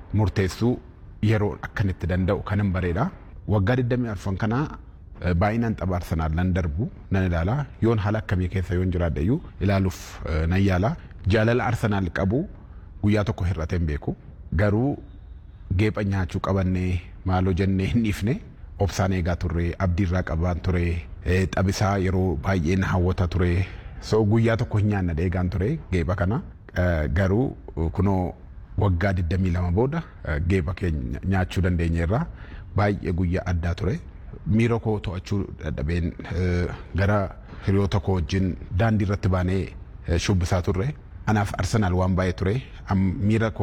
murteessuu yeroo akkan itti danda'u kanan bareeda. Waggaa 24 kanaa baay'inaan tapha Arsenaal nan darbu nan ilaala yoon haala akkamii keessa yoon jiraadhe iyyuu ilaaluuf nan yaala. Jaalala Arsenaal qabu guyyaa tokko hir'atee hin beeku. Garuu geepha nyaachuu qabannee maaloo jennee hin dhiifne obsaan eegaa turre abdiirraa qabaan ture taphisaa yeroo baay'ee na hawwata ture so guyyaa tokko hin nyaanna eegaan ture geepha kana garuu kunoo waggaa 22 booda geepha keenya nyaachuu dandeenyeerra baay'ee guyyaa addaa ture. Miira koo to'achuu dadhabeen gara hiriyoota koo wajjin daandii irratti baanee shubbisaa turre. Anaaf Arsenaal waan baay'ee ture miira koo